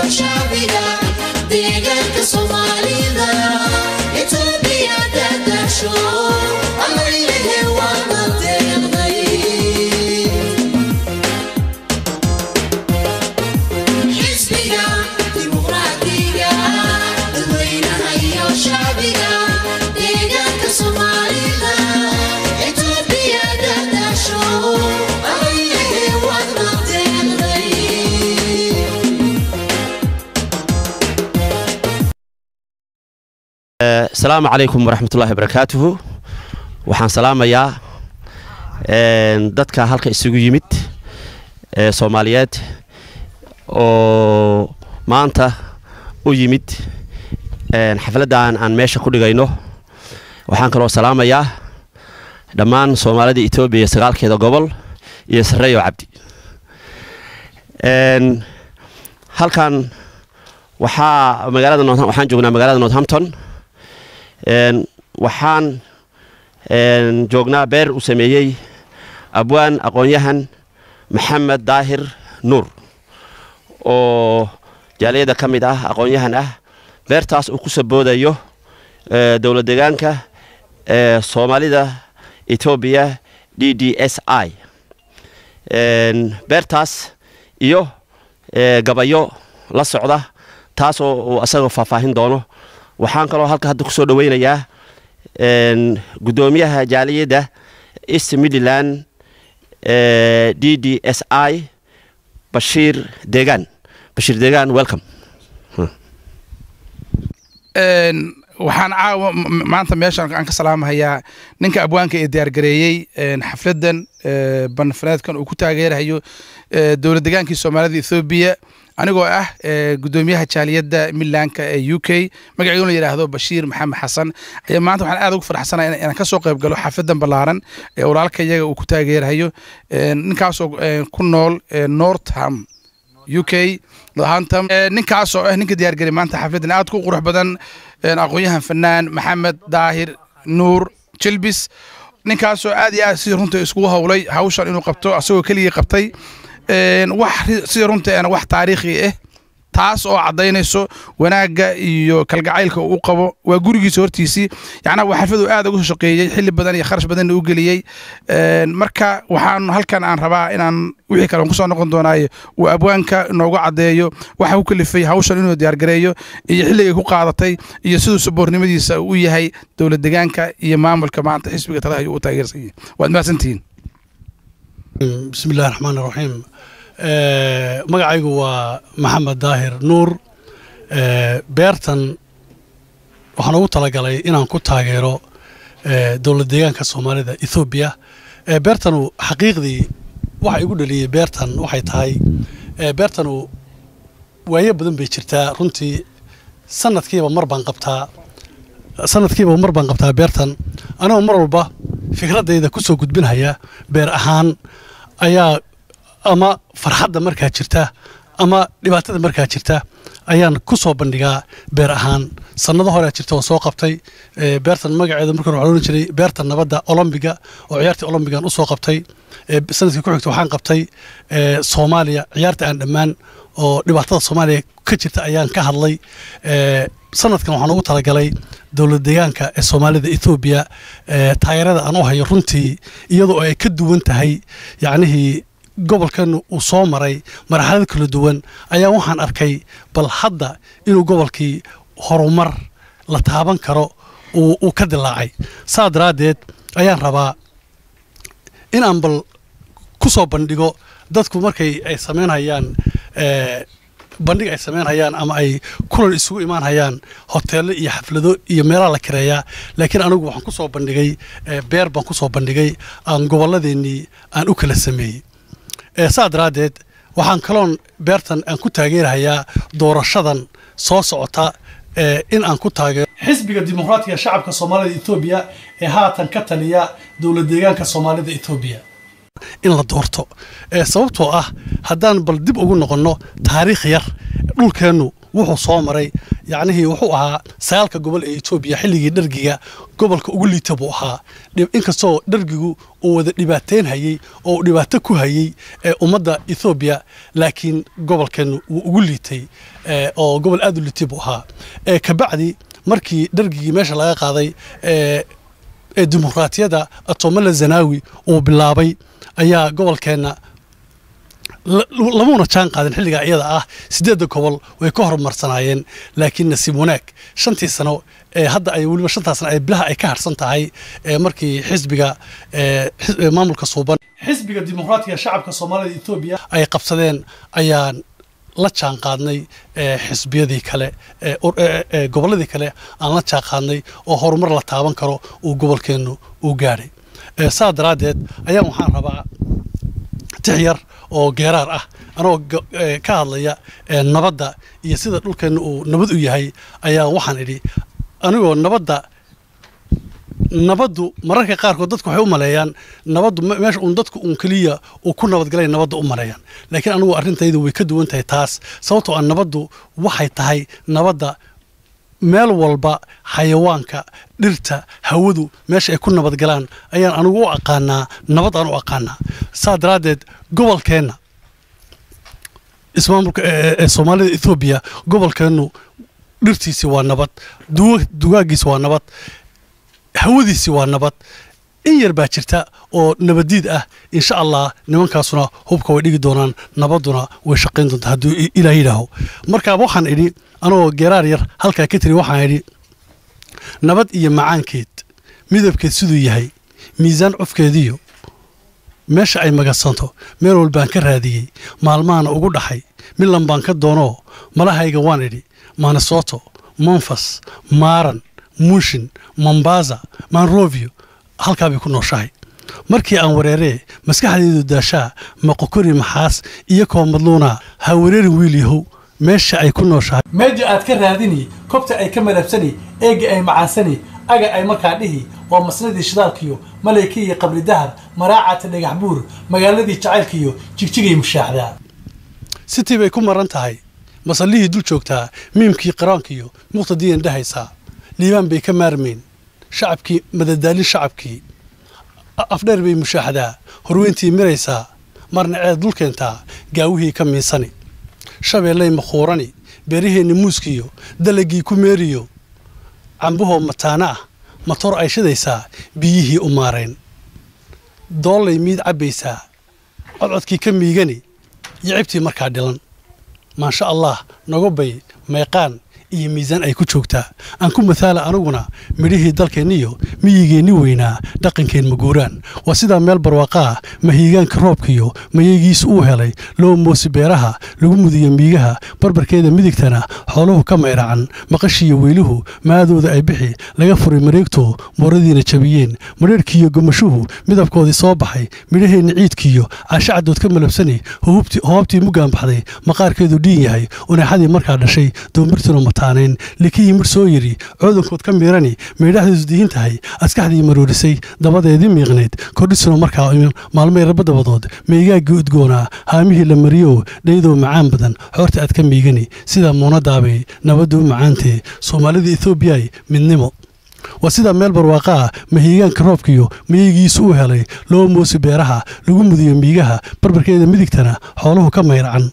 shacbiga deegaanka soomaalida etoobiya dadasho allaylehe waana deeqday xisbiga dimuqraadiga dadweynaha iyo shacbiga deegaanka soomaalida etoobiya dadasho allaylehe waana deeqday asalaamu calaykum waraxmatullaahi barakaatuhu waxaan salaamayaa een, dadka halka isugu yimid ee soomaaliyeed oo maanta u yimid een, xafladdan aan meesha ku dhigayno waxaan kaloo salaamayaa dhammaan soomaalida etoobiya sagaalkeeda gobol iyo sarreeyo cabdi Een, halkan waxaa magaalada North- waxaan joognaa magaalada northampton Een, waxaan een, joognaa beer uu sameeyey abwaan aqoon-yahan maxamed daahir nuur oo jaaliyada ka mid ah aqoon-yahan ah beertaas uu ku saboodayo ee, dowlad deegaanka ee soomaalida etoobiya d d s i Een, beertaas iyo ee, gabayo la socda taasoo uu asagoo faahfaahin doono waxaan kaloo halka hadda kusoo dhaweynayaa een, guddoomiyaha jaaliyadda east midland ee, d d s i bashiir deegaan bashiir deegaan welcome Een, waxaan caawa m- m- maanta meeshan aan ka salaamahayaa ninka abwaanka ee diyaargareeyey een, xafladan ee, banfaneedkan uu ku taageerahayo ee, dowlad degaankii soomaalida ethoobiya anigoo ah ee, guddoomiyaha jaaliyadda midlandka ee u k magaceedu la yidhaahdo bashiir maxamed xasan ayaa maanta waxaan aad ugu faraxsanahay in- inaan ka soo qayb galo xafladan ballaaran ee walaalka iyaga uu ku taageerahayo Een, ninkaasoo een, ku nool ee, northam u k Northampton. Ee, ninkaas oo ah ninka diyaargari maanta xafladan aad ku qurux badan een, aqoon-yahan fanaan maxamed daahir nuur jilbis ninkaasoo aad iyo aad sidii runta iskugu howlay hawshan inuu qabto asagoo keligii qabtay Een, wax ri- sidii runta ana wax taariikhi ah taas oo caddaynayso wanaagga iyo kalgacaylka uu u qabo waa gurigiisa hortiisii yacnaa waa xafladu aad ugu shaqeeyey xilli badan iyo kharash badanna u geliyey Een, marka waxaan halkan aan rabaa inaan wixii kale aan kusoo noqon doonaayo uu abwaanka inoogu caddeeyo waxa u kalifay hawshan inuu diyaargareeyo iyo xilligay ku qaadatay iyo siduu saboornimadiisa uu u yahay dowlad degaanka iyo maamulka maanta xisbiga talaha ayuu u taageersan yahay waad mahadsantihiin بسم الله الرحمن الرحيم آه، magacaygu waa maxamed daahir nuur آه، beertan waxaan ugu talagalay inaan ku taageero آه، dowlad deegaanka soomaalida ethoobiya آه، beertanu xaqiiqdii waxa igu dhaliyey beertan waxay tahay آه، beertanu waayo badan bay jirtaa runtii sanadkiiba mar baan qabtaa sanadkiiba mar baan qabtaa beertan anigoo mar walba fikradayda ku soo gudbinhaya beer ahaan ayaa ama farxadda markaa jirta ama dhibaatada markaa jirta ayaan ku soo bandhigaa beer ahaan sannado hore jirta oo soo qabtay ee, beertan magaceeda marka hore waxaa la odhan jiray beerta nabadda olombiga oo ciyaartii olombigan usoo qabtay ee, sanadkii ku xigta waxaan qabtay ee, soomaaliya ciyaarta aan dhammaan oo dhibaatada soomaaliya ka jirta ayaan ka hadlay ee, sanadkan waxaan ugu talagalay dowlad deegaanka ee soomaalida ethoobiya ee, taageerada aan u hayo runtii iyadoo ay ka duwan tahay yacnihii gobolkan uu soo maray marxalad kala duwan ayaa waxaan arkay bal hadda inuu gobolkii horumar la taaban karo uu uu ka dilaacay saa daraaddeed ayaan rabaa inaan bal ku soo bandhigo dadku markay ay samaynhayaan ee, bandhig ay samaynhayaan ama ay kulan isugu imaanhayaan hoteello iyo xaflado iyo meelaha la kireeyaa laakiin anigu waxaan ku soo bandhigay ee, beer baan ku soo bandhigay aan gobolladeennii aan u kala sameeyey ee, saa daraaddeed waxaan kaloon beertan aan ku taageerahayaa doorashadan soo socota ee, in aan ku taageero xisbiga dimuqraatiga shacabka soomaalida etoobiya ee haatan ka taliya dowlad deegaanka soomaalida etoobiya in la doorto ee sababtoo ah haddaan bal dib ugu noqonno taariikh yar dhulkeennu wuxuu soo maray yacnihii wuxuu ahaa sagaalka gobol ee etoobiya xilligii dhargiga gobolka ugu liita buu ahaa Dhib- inkastoo dhargigu uu wada dhibaateyn hayey oo uu dhibaato ku hayey ee ummadda ethoobiya laakiin gobolkeennu wuu ugu liitay ee, oo gobol aad u liitay buu ahaa ee, kabacdi markii dhargigii meesha laga qaaday ee, ee dimuqraatiyadda atomala zanaawi uu bilaabay ayaa gobolkeenna la- lamuna jaan qaadin xilligaa iyada ah sideedda gobol way ka horumarsanaayeen laakiin nasiib wanaag shantii sano ee hadda ay weliba shantaa sano ay bilaha ay ka harsan tahay ee markii xisbiga ee, xis- ee, maamulka suuban xisbiga dimuqraatiga shacabka soomaalida etoobiya ay qabsadeen ayaan la jaan qaadnay ee, xisbiyadii kale ee, ur- ee, ee, gobolladii kale aan la jaan qaadnay oo horumar la taaban karo uu gobolkeennu uu gaadhay Ee, saa daraaddeed ayaan waxaan rabaa tix yar oo geeraar ah anoo ga- ee, ka hadlaya ee, nabadda iyo sida dhulkeenna uu nabad u yahay ayaa waxaan idhi anigoo nabadda nabaddu mararka qaarkood dadku waxay u maleeyaan nabaddu me- meesha uun dadku uun keliya uu ku nabadgalay nabadda u maleeyaan laakiin anigu arrintaydu way ka duwan tahay taas sababtoo ah nabaddu waxay tahay nabadda meel walba xayawaanka dhirta hawadu meesha ay ku nabadgalaan ayaan anigu u aqaanaa nabad aan u aqaanaa saa daraaddeed gobolkeenna ismaamulka ee ee soomaalida ethoobiya gobolkeennu dhirtiisi waa nabad duwa- dugaagiisi waa nabad hawadiisi waa nabad in yar baa jirta oo nabadiid ah insha allah nimankaasuna hubka way dhigi doonaan nabadduna way shaqayn doontaa hadduu i- ilaah yidhaaho marka waxaan idhi anoo geeraar yar halkaa ka tiri waxaan idhi nabad iyo macaankeed midabkeed siduu yahay miisaan cufkeediyo meesha ay magadsanto meel walbaan ka raadiyey maalmahana ugu dhaxay milan baan ka doonoo malahayga waan idhi manesoto monfas maaran muushin mombasa manrovio halkaa bay ku nooshahay markii aan wareeree maskaxdaydu daashaa maqokori maxaas iyo koo madluuna ha wareerin wiil yahow meesha ay ku nooshahay meeja aad ka raadini kobta ay ka malabsani eega ay macaansani aga ay markaa dhihi waa masnadii shidaalkiyo malaykii iyo qabri dahar maraacata dhagax buur magaaladii jacaylkiyo jigjigay mushaaxdaa sitii bay ku maran tahay masallihii dul joogtaa miimkii qiraankiyo muqtadiyan dhahaysaa liibaan bay ka maarmayn shacabkii madadaalin shacabkii A- afdheer bay mushaaxdaa horweyntii miraysaa marna ceed dul keentaa gaawihii ka miisani shabeellay makhuurani beeraheenni muuskiyo dalagii ku meeriyo cambahoo mataana ah matoor ay shidaysaa biyihii u maarayn doollay miid cabbaysaa codcodkii ka miigani yicibtii markaa dhilan maasha allah nagobay meeqaan iyo miisaan ay ku joogtaa aan ku mathaala aniguna midhihii dalkeenniyo miyigeenni weynaa dhaqankeen maguuraan waa sidaa meel barwaaqaa mahiigaanka roobkiyo mayeegiisu uu helay loo moosi beeraha lagu mudiyo miigaha barbarkeeda midigtana xooluhu ka mayracan maqashiiyo weyluhu maadooda ay bixi laga furay mareegto mooradiina jabiyeen madheerhkiiyo gomashuhu midabkoodii soo baxay midhaheenni ciidkiiyo caashacdood ka malabsani hububti- hoobtii muggaan baxday maqaarkeedu dhiin yahay uneexadii markaa dhashay doombirtuna mataanayn likihii midh soo yidhi coodankood ka miirani meydhaxdiisu dihin tahay askaxdii maroorisay dabadeedii miiqnayd kordhisuna markaa iman maalmay raba dabadood meygaaggii udgoonaa haamihii la mariyo dhaydoo macaan badan xoorta aad ka miigani sidaa muunadaabay nabaddu u macaantee soomaalida ethoobiyaay midnimo waa sidaa meel barwaaqa ah mahiigaanka roobkiyo mayigiisu uu helay loo moosi beeraha lagu mudiyo miigaha barbarkeeda midigtana xooluhu ka mayracan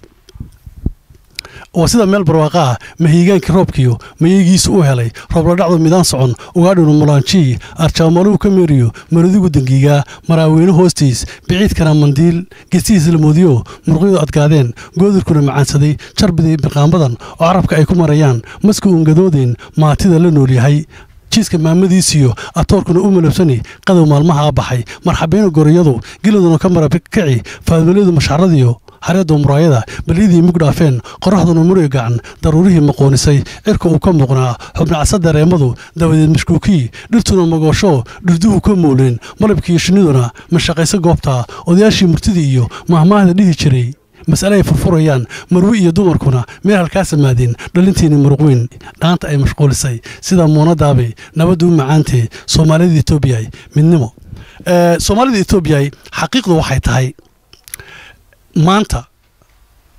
waa sida meel barwaaqa ah mahiigaankii roobkiyo mayeegiisu uu helay roobladhacdu midaan socon ugaadhinu mulaanjii arjaamaluhu ka meeriyo maradigu dangiigaa maraaweyne hoostiis biciidkana mandiil gestihiis la moodiyo murqyadu adkaadeen goodirkuna macaansaday jarbiday birqaambadan oo carabka ay ku marayaan maska uun gadoodeen maatida la nool yahay jiiska maamadiisiyo atoorkuna u malabsani qadow maalmaha baxay marxabayna goriyadu geladuna ka marakaci faadmaliyadu mashxaradiyo xareedoo muraayada balyadii mug dhaafeen qoraxduna muri gacan daruurihii maqoonisay cirka uu ka muuqnaa xubnacasa dareemadu dabadeed mashkuukii dhirtuna magoosho dhirduhu ka muuleen malabkiiyo shinniduna mashaqayso goobta odayaashii murtidii iyo mahmaahda dhihi jiray mas'ale ay furfurayaan marwi iyo dumarkuna meel halkaa samaadeen dhalintiini muruqweyn dhaanta ay mashquulisay sida muunadaabay nabaddu u macaantee soomaalida etoobiyay midnimo Eh, soomaalida etoobiyay xaqiiqdu waxay tahay maanta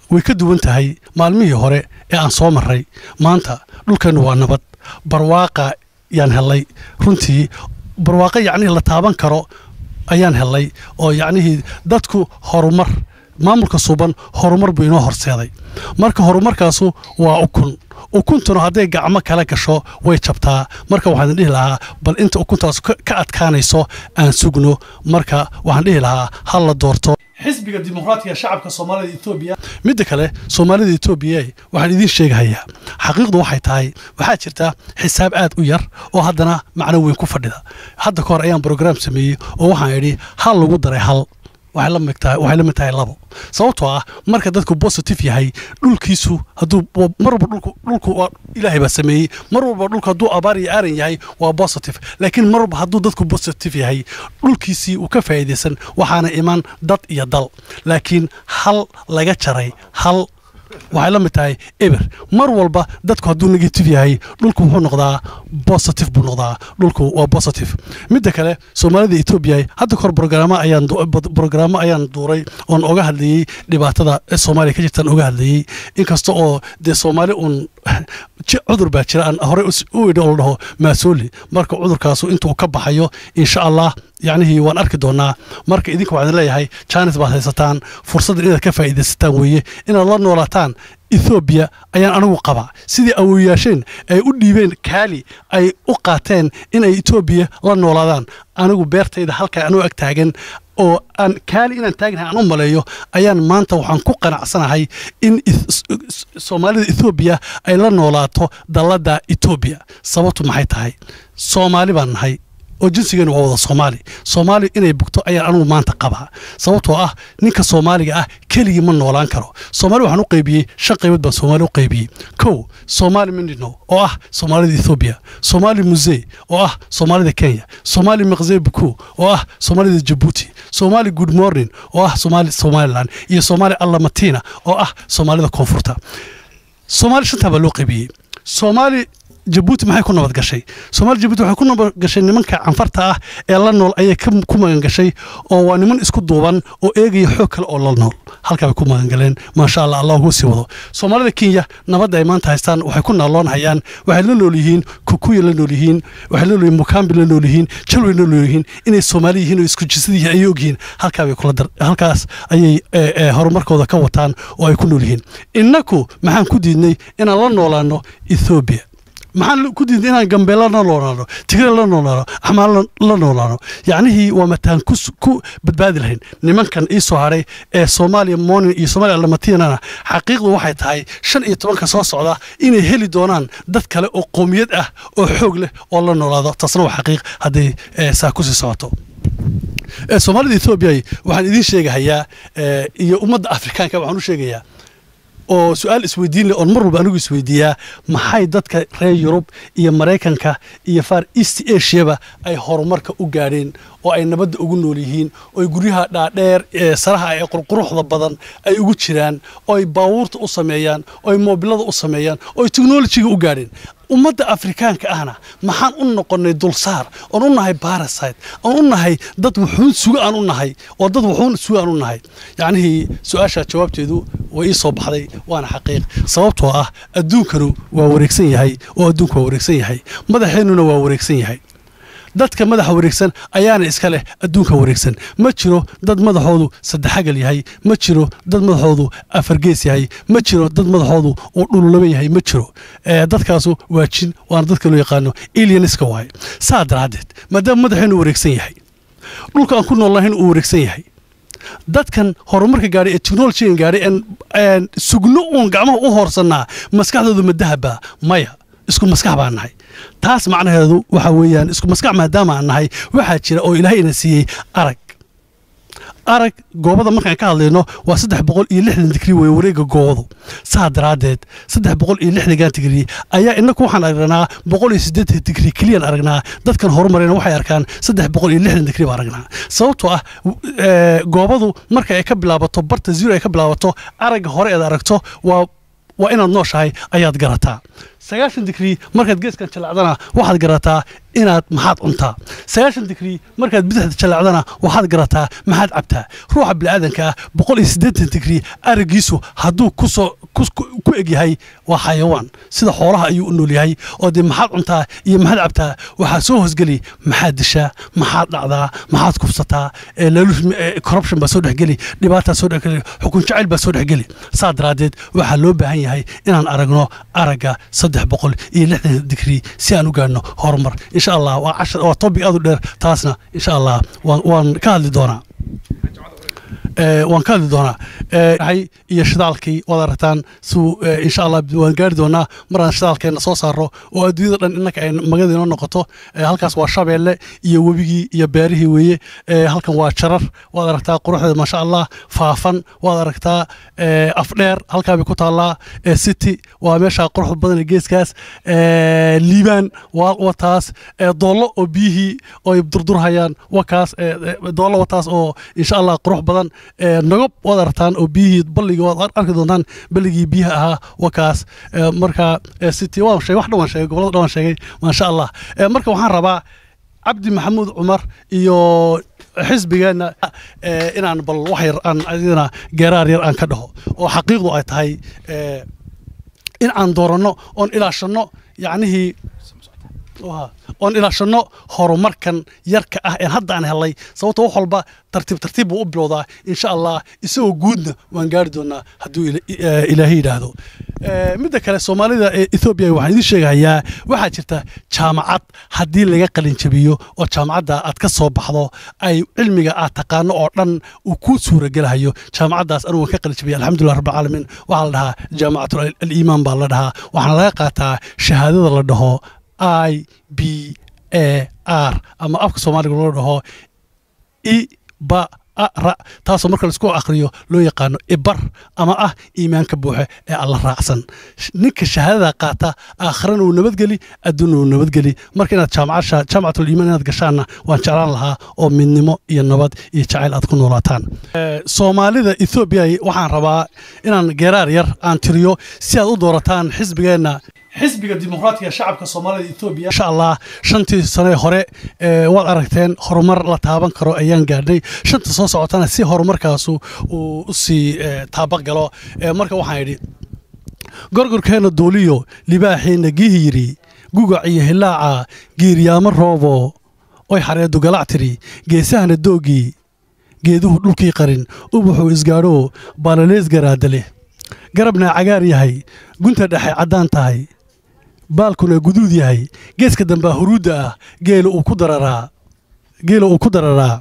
way ka duwan tahay maalmihii hore ee aan soo marray maanta dhulkeennu waa nabad barwaaqa yaan hellay runtii barwaaqo yacnihii la taaban karo ayaan hellay oo yacnihii dadku horumar maamulka suban horumar buu inoo horseeday marka horumarkaasu waa ukun ukuntuna hadday gacmo kala gasho way jabtaa marka waxaan dhihi lahaa bal inta ukuntaas ka ka adkaanayso aan sugno marka waxaan dhihi lahaa ha la doorto xisbiga dimuqraatiga shacabka soomaalida etoobiya midda kale soomaalida etoobiya waxaan idiin sheegahayaa xaqiiqdu waxay tahay waxaa jirta xisaab aad u yar oo haddana macno weyn ku fadhida hadda ka hor ayaan brograam sameeyey oo waxaan idhi hal lagu daray hal waxay la mid tahay waxay la mid tahay labo sababtoo ah marka dadku positive yahay dhulkiisu hadduu mar walba dhulku dhulku waa ilaahay baa sameeyey mar walba dhulku hadduu abaar iyo aaran yahay waa positive laakiin mar walba hadduu dadku positive yahay dhulkiisii uu ka faa'iidaysan waxaana iman dad iyo dal laakiin hal laga jaray hal waxay la mid tahay eber mar walba dadku hadduu negative yahay dhulku wuxuu noqdaa positive buu noqdaa dhulku waa positive midda kale soomaalida etoobiya hadda kahor brogaraamo ayaan du- bad- brogaraamo ayaan duuray oon oga hadlayey dhibaatada ee soomaaliya ka jirtaan oga hadlayey inkasta oo dee soomaali uun ji- cudur baa jira aan horey us- u idhi oo la dhaho maasooli marka cudurkaasu intuu ka baxayo insha allah yacnihii waan arki doonaa marka idinka waxaan leeyahay jaanis baad haysataan fursaddan inaad ka faa'iidaysataan weeye inaad la noolaataan ethoobiya ayaan anigu qabaa sidii awooyaasheen ay u dhiibeen kaali ay u qaateen inay etoobiya la noolaadaan anigu beertayda halkaa anuu ag taagan oo aan kaali inaan taagnahay aan u maleeyo ayaan maanta waxaan ku qanacsanahay in eth- s- s- soomaalida ethoobiya ay la noolaato dalladda etoobiya sababtu maxay tahay soomaali baan nahay oo jinsigeenu waa wada soomaali soomaali inay bugto ayaan anugu maanta qabaa sababtoo ah ninka soomaaliga ah keligii ma noolaan karo soomaali waxaan u qaybiyey shan qaybood baan soomaali u qaybiyey kow soomaali mindino oo ah soomaalida ethoobiya soomaali musee oo ah soomaalida kenya soomaali miqzee buku oo ah soomaalida jabuuti soomaali good morning oo ah soomaali somaliland iyo soomaali allamatina oo ah soomaalida koonfurta soomaali shantaa baa loo qaybiyey soomaali jabuuti maxay ku nabad gashay soomaali jabuuti waxay ku nabad gashay nimanka canfarta ah ee la nool ayay ka ku magan gashay oo waa niman isku duuban oo eegaya xoog kale oo la nool halkaa bay ku magan galeen maasha allah allah ugu sii wado soomaalida kenya nabadda ay maanta haystaan waxay ku naaloonhayaan waxay la nool yihiin kukuya la nool yihiin waxay la nool yihiin mukambi la nool yihiin jalway la nool yihiin inay soomaali yihiin oo isku jinsad yihiin ayay ogyihiin halkaa bay kula dar halkaas ayay eh, eh, horumarkooda ka wataan oo ay ku nool yihiin innaku maxaan ku diidnay inaan la noolaano ethoobiya maxaan ku diiday inaan gambeela la noolaano tigre la noolaano axmaar la- la noolaano yacnihii waa mataan ku s- ku badbaadi lahayn nimankan ii soo haray ee soomaaliya morning iyo soomaaliya alamatinana xaqiiqdu waxay tahay shan iyo tobanka soo socda inay heli doonaan dad kale oo qoomiyad ah oo xoog leh oo la noolaado taasna waa xaqiiq hadday eh, saa kusii socoto Eh, soomaalida etoobiya waxaan idiin sheegahayaa eh, iyo ummadda afrikaanka waxaan u sheegayaa oo su-aal isweydiin leh oon mar walba anigu isweydiiyaa maxay dadka reer yurub iyo maraykanka iyo far east asiaba ay horumarka u gaadheen oo ay nabadda ugu nool yihiin oo ay guryaha dhaadheer ee saraha ee qurquruxda badan ay ugu jiraan oo ay baabuurta u sameeyaan oo ay moobilada u sameeyaan oo ay teknolojiga u gaadheen ummadda afrikaanka ahna maxaan u noqonnay dulsaar oon u nahay barasite oon u nahay dad wuxuun suga aan u nahay oo dad wuxuun suga aan u nahay yacnihii su-aashaa jawaabteedu way ii soo baxday waana xaqiiq sababtoo ah adduunkanu waa wareegsan yahay oo adduunku waa wareegsan yahay madaxeennuna waa wareegsan yahay dadka madaxa wareegsan ayaana iska leh adduunka wareegsan ma jiro dad madaxoodu saddexagal yahay ma jiro dad madaxoodu afargees yahay ma jiro dad madaxoodu uu dhululaba yahay ma jiro Eh, dadkaasu waa jin waana dadka loo yaqaano alieniska waaye saa daraaddeed maadaama madaxeenu wareegsan yahay dhulka aan ku noolnahayn uu wareegsan yahay dadkan horumarka gaadhay ee technologigan gaadhay een- een sugno uun gacmaha u hoorsannaa maskaxdoodu ma dahaba maya isku maskax baan nahay taas macnaheedu waxa weeyaan isku maskax maadaama aan nahay waxaa jira oo ilaahay ina siiyey arag arag goobada markaan ka hadlayno waa saddex boqol iyo lixdan digri wey wareega goobadu saa daraaddeed saddex boqol iyo lixdankan digri ayaa inaku waxaan aragnaa boqol iyo siddeetan digri keliyaan aragnaa dadkan horumarayna waxay arkaan saddex boqol iyo lixdan digri baan aragnaa sababtoo ah w- ee, goobadu marka ay ka bilaabato barta zero ay ka bilaabato aragga hore eed aragto waa waa inaad nooshahay ayaad garataa sagaashan digrii markaad geeskan jallacdana waxaad garataa inaad maxaad cuntaa sagaashan digrii markaad bidixda jallacdana waxaad garataa maxaad cabtaa ruuxa bini'aadanka ah boqol iyo siddeetan digrii aragiisu hadduu kusoo ku egyahay waa xayawaan sida xoolaha ayuu u nool yahay oo dee maxaad cuntaa iyo maxaad cabtaa waxaa soo hoosgeli maxaad dishaa maxaad dhacdaa maxaad kufsataa corruption baa soo dhexgeli dhibaataa soo dhexgeli xukun jacayl baa soo dhexgeli saa daraaddeed waxaa loo baahan yahay inaan aragno aragga saddex boqol iyo lixdan digrii si aan u gaadhno horumar insha allah waa cashar waa topic aad u dheer taasna insha allah waan waan ka hadli doonaa waan ka hadli doonaa hay iyo shidaalkii waad aragtaan suu insha allah waan gaari doonaa maraan shidaalkeenna soo saaro oo adduunyada dhan innaka ay magada inoo noqoto halkaas waa shabeelle iyo webigii iyo beerihii weeye halkan waa jarar waad aragtaa quruxdeeda maasha allah faafan waad aragtaa afdheer halkaa bay ku taallaa city waa meesha quruxda badan ee geeskaas liibaan wataas doollo oo biyihii oy durdurhayaan wakaas doollo wataas oo insha allah qurux badan nagob waad aragtaan oo biyihii balligii waad arki doontaan balligii biyaha ahaa wakaas marka city waan sheegay wax dhan waan sheegay gobolada dhan waan sheegay maasha allah marka waxaan rabaa cabdi maxamuud cumar iyo xisbigeenna inaan bal wax yar aan adina geeraar yar aan ka dhaho oo xaqiiqdu ay tahay in aan dooranno oon ilaashanno yacnihii oon ilaashanno horumarkan yarka ah een hadda aan helay sababto wax walba tartiib tartiib buu u bilowdaa insha allah isagoo guudna waan gaari doonaa hadduu ilaahay yidhaahdo midda kale soomaalida ee ethoobiya waxaan idiin sheegayaa waxaa jirta jaamacad haddii laga qalinjabiyo oo jaamacadda aad ka soo baxdo ay cilmiga aad taqaano oo dhan uu ku suuragelahayo jaamacaddaas anugu ka qalinjabiyay alxamdulilah rabbilcaalamiin waxaa la dhahaa jaamacatul aliimaan baa la dhahaa waxaana laga qaataa shahaadada la dhaho i b a r ama afka soomaaliga loo dhaho i ba ra taasoo marka laisku akhriyo loo yaqaano ibar ama ah iimaanka buuxe ee alla raacsan ninka shahaadada qaata aakhirana uu nabadgeli adduunna uu nabadgeli marka inaad jaamacatul iimaan inaad gashaanna waan jeclaan lahaa oo midnimo iyo nabad iyo jacayl aad ku noolaataan soomaalida ethoobiya waxaan rabaa inaan geeraar yar aan tiriyo si aad u doorataan xisbigeenna xisbiga dimuqraatiga shacabka soomaalida etoobiya insha allah shantii sane hore waad aragteen horumar la taaban karo ayaan gaadhnay shanta soo socotana si horumarkaasu uu usii taabagalo marka waxaan idhi gorgorkeenna duuliyo libaaxeenna giihi yidhi gugac iyo hilaaca giiryaamo roobo oy xareedu galac tiri geesahana doogii geeduhu dhulkii qarin ubaxuu isgaadho baalalees garaadale garabna cagaar yahay gunta dhexe caddaan tahay baalkuna guduud yahay geeska dambaa huruudda ah geela uu ku dararaa geela uu ku dararaa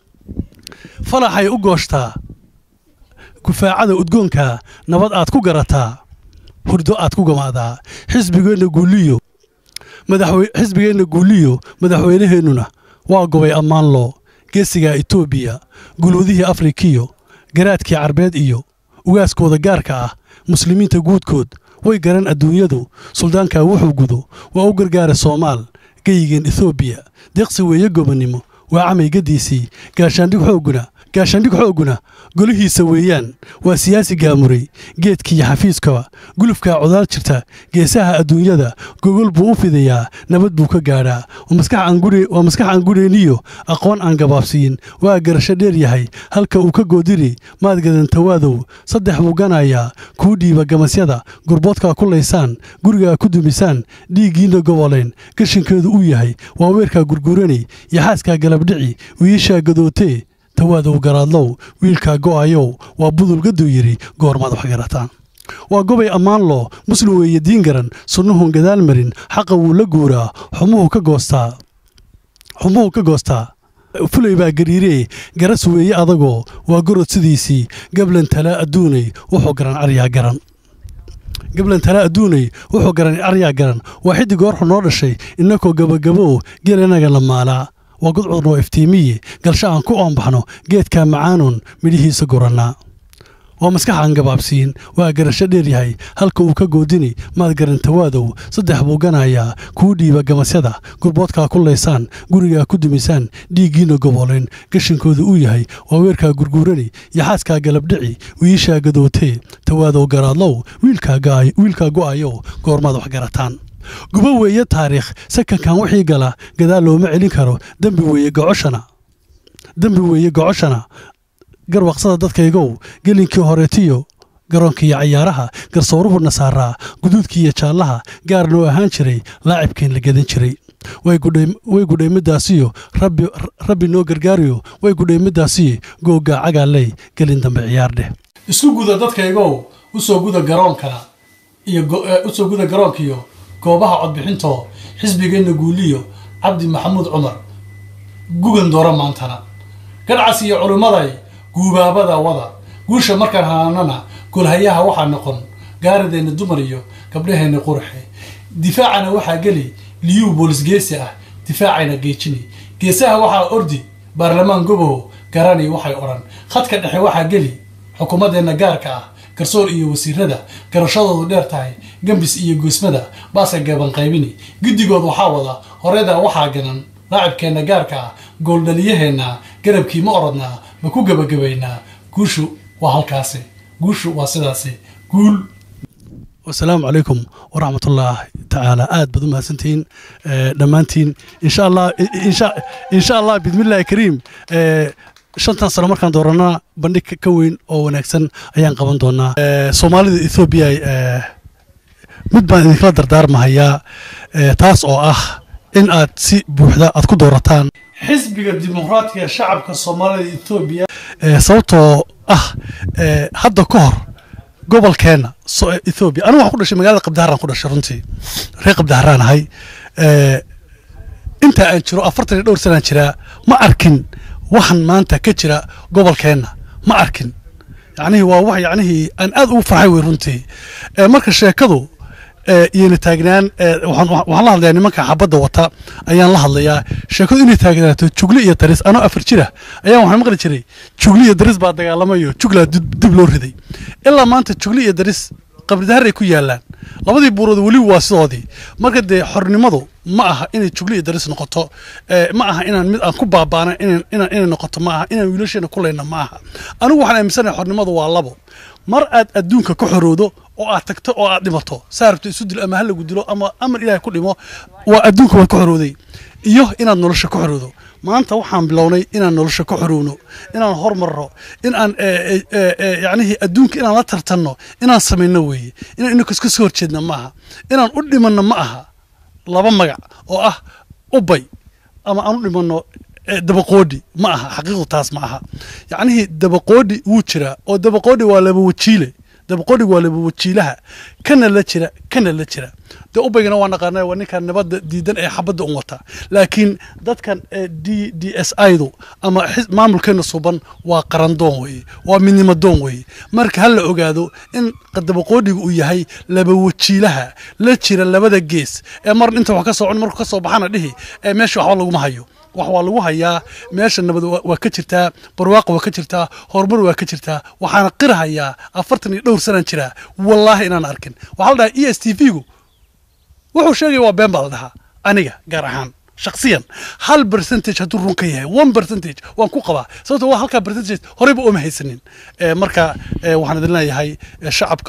falaxay u gooshtaa kufaacada udgoonka nabad aad ku garataa hurdo aad ku gamaadaa xisbigeenna guuliyo xisbigeenna guuliyo madaxweynaheennuna waa gobay ammaanloo geesiga etoobiya gulwadihii afrikiyo garaadkii carbeed iyo ugaaskooda gaarka ah muslimiinta guudkood way garan adduunyadu suldaankaa wuxuu gudo waa u gargaara soomaal geyigeen ethoobiya deeqsi weeye gobonnimo waa camaygadiisii gaashaandhig xoogguna gaashaandhig xoogguna golihiisa weeyaan waa siyaasi gaamuray geedkiiyo xafiiskaba gulufkaa codaal jirta geesaha adduunyada gogol buu u fidayaa nabad buu ka gaadhaa waa maskax aan gudhayniyo aqoon aan gabaabsiyin waa garasho dheer yahay halka uu ka goodiri maad gadantawaadow saddex buu ganayaa kuu dhiiba gamasyada gurboodkaa ku laysaan gurigaa ku dumisaan dhiiggiinna goboleen gashinkeedu uu yahay waa weerkaa gurguranay yaxaaskaa galabdhici wiishaa gadootee tawaadow garaadlow wiilkaa go'ayow waa budulgaduu yidhi goormaad wax garataan waa gobay ammaan loo muslim weeye diin garan sunnuhun gadaal marin xaqa wuu la guuraa xumuhu ka goostaa xumuhu ka goostaa fulay baa gariiree garas weeye adagoo waa gorod sidiisii gablan talaa adduunay wuxuu garan aryaa garan gablan talaa adduunay wuxuu garan aryaa garan waa xiddig goorxu noo dhashay innakoo gabagabow geel inaga la maalaa waa gudcudnoo iftiimiye galsha aan ku oombaxno geedkaa macaanuun midhihiisa gurannaa waa maskax aan gabaabsiin waa garasho dheer yahay halka uu ka goodini maad garantawaadow saddex buu ganayaa kuu dhiiba gamasyada gurboodkaa ku laysaan gurigaa ku dumisaan dhiiggiina goboleen gashinkooda uu yahay waa weerkaa gurguurani yaxaaskaa galabdhici wiishaa gadootee tawaadow garaadlow wiilkaa go'ayow goormaad wax garataan gubo weeye taariikh sakankan wixii gala gadaal looma celin karo dembi weeye gocoshana dembi weeye gocoshana garwaqsada dadkaygow gelinkii horeetiyo garoonkiiyo cayaaraha garsooruhu nasaaraa guduudkiiyo jaallaha gaar noo ahaan jiray laacibkeen la gadan jiray way gudhay middaasiyo rabbi noo gargaariyo way gudhay middaasiyo googgaa cagaaley gelin dambe ciyaar dheh isku guda dadkaygow usoo guda garoonkana iyo usoo guda garoonkiyo goobaha codbixintoo xisbigeenna guuliyo cabdi maxamuud cumar gugan doora maantana gadhcas iyo culimmaday guubaabada wada guusha markaan hanaanana golhayaha waxaa noqon gaarideenna dumar iyo gabdhaheenna qurxe difaacana waxaa geli liyuu boolis geesi ah difaacayna geejini geesaha waxaa ordi baarlamaan goboho garani waxay odhan khadka dhexe waxaa geli xukuumaddeenna gaarka ah garsoor iyo wasiirada garashadoodu dheer tahay gambis iyo goosmada baase gaban qaybini guddigood waxaa wada horeyda waxaa ganan laacibkeenna gaarka ah gooldhaliyaheenna garabkii ma orodnaa ma ku gebagabaynaa guushu waa halkaasi guushu waa sidaasi guul wasalaamu calaykum waraxmatullaahi tacaala aad baad u mahadsantihiin dhammaantiin insha allah insha allah bismillahi kariim shantan sano markaan dooranaa bandhig ka weyn oo wanaagsan ayaan qaban doonaa soomaalida ethoobiya mid baan idinkala dardaarmahayaa taas oo ah in aad si buuxda aad ku doorataan xisbiga dimuqraatiga shacabka soomaalida etoobiya sababtoo ah hadda ka hor gobolkeenna ethoobiya anigu waxaan ku dhashay magaalada qabdaharaan ku dhashay runtii reer qabdaharaan ahay intaa aan jiro afartan iyo dhowr sanaan jiraa ma arkin waxan maanta ka jira gobolkeenna ma arkin yacnihii waa wax yacnihii aan aad ugu farxay wey runtii marka sheekadu iyona taagnaan waxaan la hadlayaa nimanka xabadda wata ayaan la hadlayaa sheekadu inay taagnaato jugli iyo daris anoo afar jira ayaan waxaan maqli jiray jugli iyo daris baa dagaalamayo juglaa dib loo riday ilaa maanta jugli iyo daris qabridaharay ku yaalaan labadii buurood weli waa sidoodii marka dee xornimadu ma aha inay jugli iyo daris noqoto ma aha inaan mid aan ku baabaana inay noqoto ma aha inaan wiilasheena kulayna ma aha anigu waxaan aaminsanahay xornimadu waa labo mar aad adduunka ka xoroodo oo aad tagto oo aad dhimato saa rabto isu dil ama ha lagu dilo ama amar ilaahay ku dhimo waa adduunka waad ka xorooday iyo inaad nolosha ka xoroodo maanta waxaan bilownay inaan nolosha ka xorowno inaan hormarno in aan yacnihii adduunka inaan la tartanno inaan samayno weeye inaan inankas ka soo horjeedna ma aha inaan u dhimanno ma aha laba magac oo ah ubay ama aan u dhimanno dabaqoodhi ma aha xaqiiqdu taas ma aha yacnihii dabaqoodhi wuu jiraa oo dabaqoodhi waa laba wajiile dabaqoodhigu waa laba wajiilaha kana la jira kana la jira dee ubaygana waa naqaana waa ninkan nabadda diidan ee xabadda un wata laakiin dadkan d d s idu ama maamulkeena suban waa qarandoon weeye waa midnimadoon weeye marka ha la ogaado in dabaqoodhigu uu yahay laba wajiilaha la jira labada gees ee mar inta wax ka socon markuu ka soo baxana dhihi ee meesha waxba laguma hayo wax waa lagu hayaa meesha nabad waa ka jirtaa barwaaqa waa ka jirtaa horumar waa ka jirtaa waxaana qirahayaa afartan iyo dhowr sanaan jiraa wallaahi inaan arkin waxaa la dhahaa e s t v gu wuxuu sheegaya waa been baa la dhahaa aniga gaar ahaan shaksiyan hal percentage hadduu run ka yahay one percentage waan ku qabaa sababto waa halkaa percentage horeyba ooma haysanin marka waxaan idin leeyahay shacabka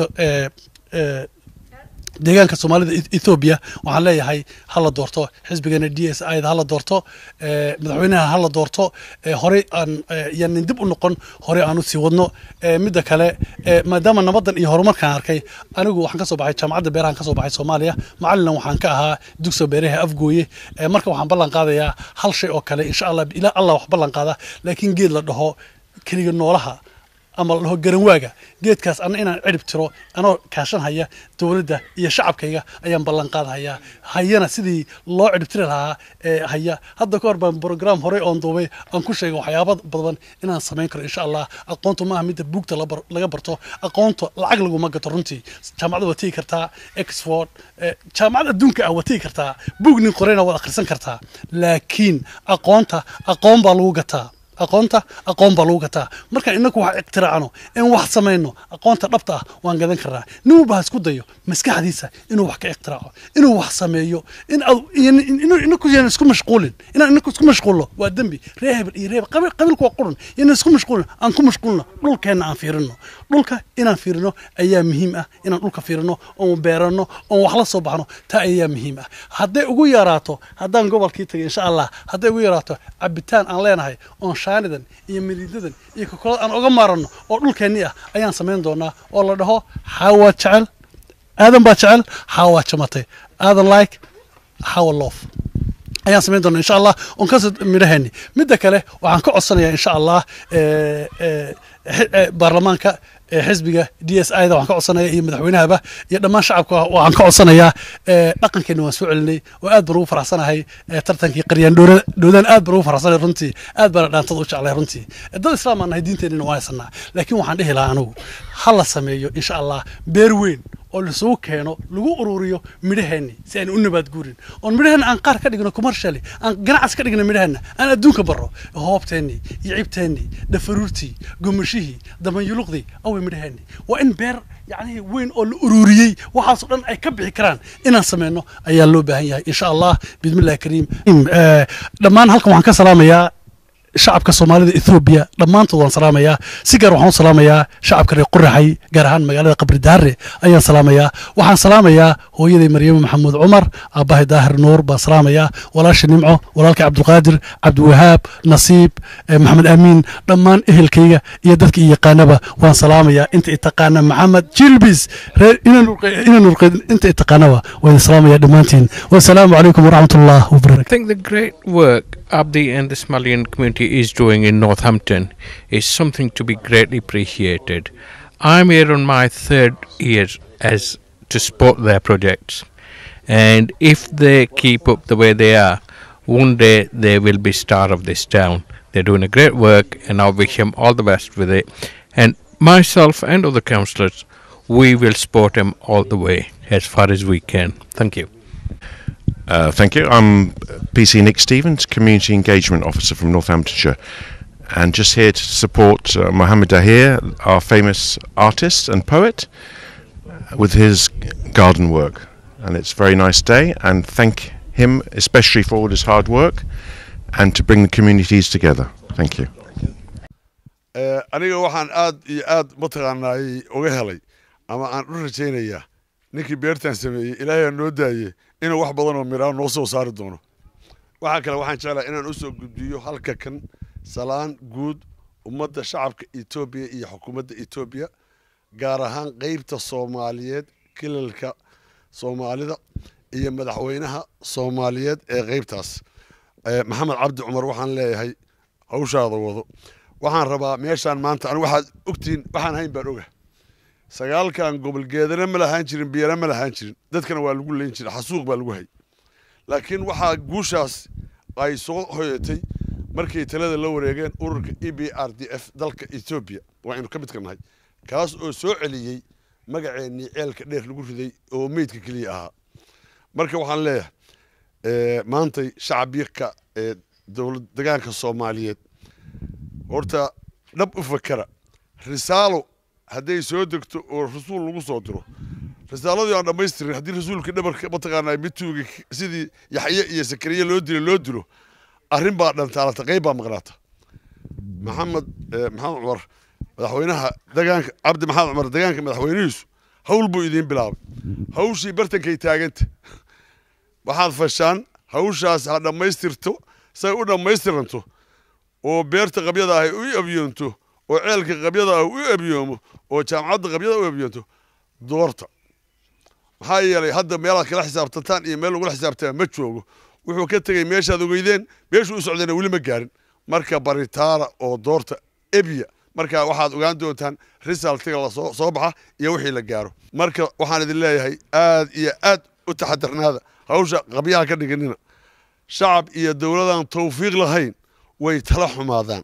deegaanka soomaalida ethoobiya waxaan leeyahay ha la doorto xisbigeena d s i da ha la doorto madaxweynaha ha la doorto horey aan yanin dib u noqon horey aan u sii wadno midda kale maadaama nabaddan iyo horumarkaan arkay anigu waxaan ka soo baxay jaamacadda beerahan ka soo baxay soomaaliya macallinan waxaan ka ahaa dugsiga beeraha afgooye marka waxaan ballan qaadayaa hal shay oo kale insha allah ilaa allah wax ballan qaada laakiin geed la dhaho keliga noolaha ama la dhaho garanwaaga geedkaas anna inaan cirib tiro anoo kaashanhaya dowladda iyo shacabkayga ayaan ballan qaadhayaa hayana sidii loo cirib tiri lahaa ee haya hadda ka hor baan brograam horey oon duubay aan ku sheegay waxyaaba badan inaan samayn karo insha allah aqoontu maaha midda buugta laga barto aqoonta lacag laguma gato runtii jaamacada waa tegi kartaa exford jaamacad adduunka ah waa tegi kartaa buug nin qorayna waad akhrisan kartaa laakiin aqoonta aqoon baa lagu gataa aqoonta aqoon baa lagu gataa markaan inaku wax iqtiraacno in wax samayno aqoonta dhabta ah waan gadan karnaa nin walba ha isku dayo maskaxdiisa inuu wax ka iqtiraaco inuu wax sameeyo in ad- in- in- inuu inaku yaan isku mashquulin inaan inaku isku mashquulno waa dembi ree hebel iyo ree hebel qabiil qabiilku waa qurun yaan isku mashquulin aan ku mashquulno dhulkeenna aan fiirino dhulka inaan fiirino ayaa muhiim ah inaan dhulka fiirino oon beerano oon wax la soo baxno taa ayaa muhiim ah hadday ugu yaraato haddaan gobolkii tagay insha allah hadday ugu yaraato cabitaan aan leenahay oon shaanidan iyo miriidadan iyo kokolada aan oga maaranno oo dhulkeennii ah ayaan samayn doonaa oo la dhaho xaawa jecel aadan baa jecel xaawa jamatay aadan like xaawa loof ayaan samayn doonaa insha allah oon ka midhaheeni midda kale waxaan ka codsanayaa insha allah eh, eh, xi- eh, baarlamaanka eh, xisbiga d s i da waxaan ka codsanaya iyo madaxweynahaba iyo dhammaan shacabka waxaan ka codsanayaa eh, dhaqankeena waan soo celinay oo aad baan ugu faraxsanahay eh, tartankii qaryaan dhoora- dhoodaan aad baan ugu faraxsanahay runtii aad baana dhaantada u jeclay runtii Eh, dad islaam aan nahay diinteenina waan haysanaa laakiin waxaan dhihi lahaa anigu ha la sameeyo insha allah beer weyn oo lasugu keeno lagu ururiyo midhaheenni si aynu u nabaad guurin oon midhaheenna aan qaar ka dhigno commercially aan ganacsi ka dhigno midhaheenna aan adduunka barro hoobteennii iyo cibteennii dhafaruurtii gomashihii damanyuluqdii away midhaheenni waa in beer yacni weyn oo la ururiyey waxaasoo dhan ay ka bixi karaan inaan sameyno ayaa loo baahan yahay insha allah bismillahi kariim Eh, dhammaan halkan waxaan ka salaamayaa shacabka soomaalida ethoobiya dhammaantood waan salaamayaa si gaar waxaan u salaamayaa shacabka reer quraxay gaar ahaan magaalada qabri daare ayaan salaamayaa waxaan salaamayaa hooyaday maryamo maxamuud cumar aabbahay daahir nuur baan salaamayaa walaasha nimco walaalkay cabdulqaadir cabdiwahaab nasiib eh, maxamed amiin dhammaan ehelkayga iyo dadka i yaqaanaba waan salaamayaa inta i taqaana maxamed jilbis reer ina nurqeyd inta i taqaanaba waan idin salaamayaa dhammaantiin wasalaamu calaykum waraxmatullah wabarakatu I think the great work Abdi and the Somalian community is doing in Northampton is something to be greatly appreciated. I'm here on my third year as to support their projects, and if they keep up the way they are, one day they will be star of this town. They're doing a great work, and I wish them all the best with it. And myself and other councillors, we will support them all the way as far as we can. Thank you. Uh, thank you. I'm PC Nick Stevens, Community Engagement Officer from Northamptonshire, and just here to support uh, Mohammed Dahir, our famous artist and poet, uh, with his garden work. And it's a very nice day, and thank him especially for all his hard work and to bring the communities together. Thank you. Eh, aniga waxaan aad iyo aad mataqaanaay uga helay ama aan u rajaynayaa ninkii beertan sameeyey ilaahay noo daayey inuu wax badan oo miraa noo soo saari doono waxaa kale waxaan jeclahay inaan usoo gudbiyo halka kan salaan guud ummadda shacabka etoobiya iyo xukuumadda etoobiya gaar ahaan qeybta soomaaliyeed kilalka soomaalida iyo madaxweynaha soomaaliyeed ee qeybtaas Eh, maxamed cabdi cumar waxaan leeyahay hawshaada wado waxaan rabaa meeshaan maanta anigu waxaad ogtihiin waxaan hayn baan oga sagaalkan gobolgeedana ma lahaan jirin biyana ma lahaan jirin dadkana waa lagu leyn jiray xasuuq baa lagu hay laakiin waxaa guushaas ay soo hoyatay markay talada la wareegeen ururka e b r d f dalka etoobiya waaynu ka midka nahay kaas oo soo celiyey magaceennii ceelka dheer lagu riday oo meydka keliya ahaa marka waxaan leeyahay eh, maantay shacabika ee dowlad degaanka soomaaliyeed horta dhab u fakera risaalo hadday soo degto oo rasuul lagu soo diro risaaladii aan dhammaystirin haddii rasuulka dhabarka mataqaanaa mituuga sidii yaxye iyo sakariye loo dilo loo dilo arrin baa dhantaalata qayb baa maqnaata maxamed eh, maxamed cumar madaxweynaha degaanka cabdi maxamed cumar degaanka madaxweynihiisu hawl buu idiin bilaabay hawshii bartankay taaganta waxaad fashaan hawshaas ha dhammaystirto say u dhammaystiranto oo beerta qabyada ahi u abyoonto oo ceelka qabyada ah u abyoomo oo jaamacadda qabyada u abyoonto doorta maxaa yeelay hadda meelaad kala xisaabtantaan iyo meel lagula xisaabtama ma joogo wuxuu ka tegey meeshaad ogeydeen meeshuu u socdayna weli ma gaarin marka baritaara oo doorta ebya marka waxaad ogaan doontaan risaltiga lasoo soo baxa iyo wixii la gaaro marka waxaan idin leeyahay aad iyo aad u taxadarnaada hawsha qabyaha ka dhiganina shacab iyo dowladaan tawfiiq lahayn way tala xumaadaan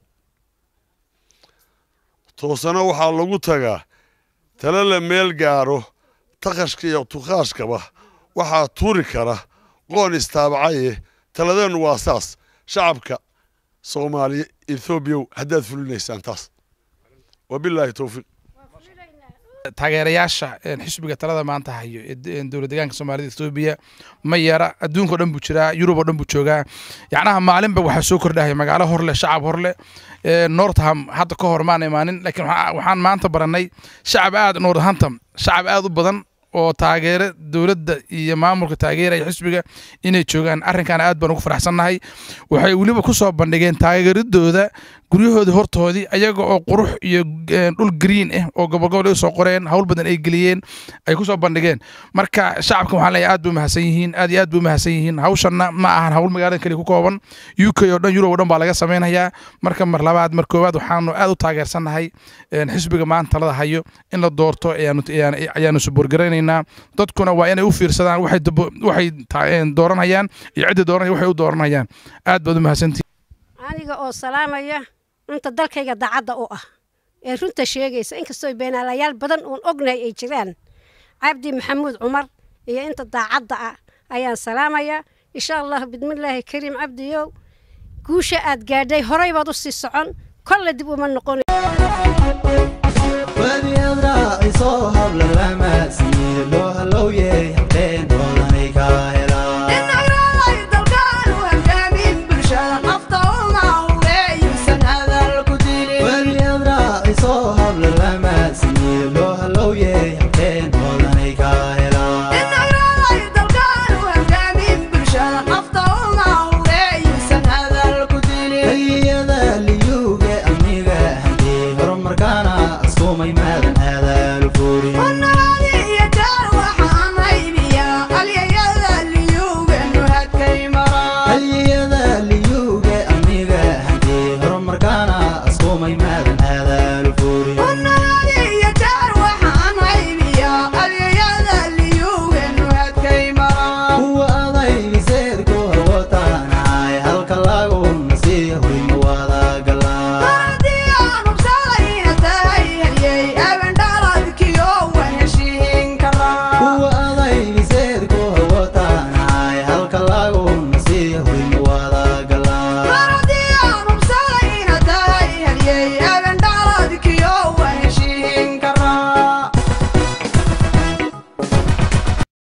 toosana waxaa lagu tagaa tala la meel gaaro takashka iyo tukhaashkaba waxaa tuuri kara qoon istaabacaye taladeennu waa saas shacabka soomaaliya ethoobiyaw haddaad fulinaysaan taas wabilaahi towfiiq taageerayaasha een, xisbiga talada maanta hayo ee de- een, dowlad deegaanka soomaalida etoobiya ma yara adduunka o dhan buu jiraa yurub oo dhan buu joogaa yacnaha maalinba waxaa soo kordhahaya magaalo horle shacab horle ee, northam hadda ka hor maan imaanin laakiin waxaa- waxaan maanta barannay shacab aad northampton shacab aad u badan oo taageera dowladda iyo maamulka taageeraya xisbiga inay joogaan arrinkaana aad baan ugu faraxsannahay waxay weliba ku soo bandhigeen taageeradooda guryahoodii hortoodii ayaga oo qurux iyo eh, dhul green ah oo gobolgobol ay soo qoreen hawl badan ay geliyeen ay ku soo bandhigeen marka shacabka waxaan leeyahay aad bay umahadsan yihiin aad iyo aad bay umahadsan yihiin hawshanna ma ahan hawl magaalada keliya ku kooban u k oo dhan yurub oo dhan baa laga samaynayaa marka mar labaad mar koowaad waxaanu aad u taageersannahay een, xisbiga maanta talada hayo in la doorto ayaanu ayaanu- ayaanu suboorgaraynaynaa dadkuna waa inay u fiirsadaan waxay dabo- waxay ta- een, dooranayaan iyo cidda dooranaya waxay u dooranayaan aad baad umahadsantihin aniga oo salaamaya inta dalkayga daacadda u ah ee runta sheegaysa inkastoo beenaalayaal badan uun ognahay ay jiraan cabdi maxamuud cumar iyo inta daacadda ah ayaan salaamaya insha allah bidmillaahi kariim cabdiyow guusha aad gaadhay horay baad u sii socon kolle dib uma noqon Wadi adra iso habla lama siye lo hallow yeah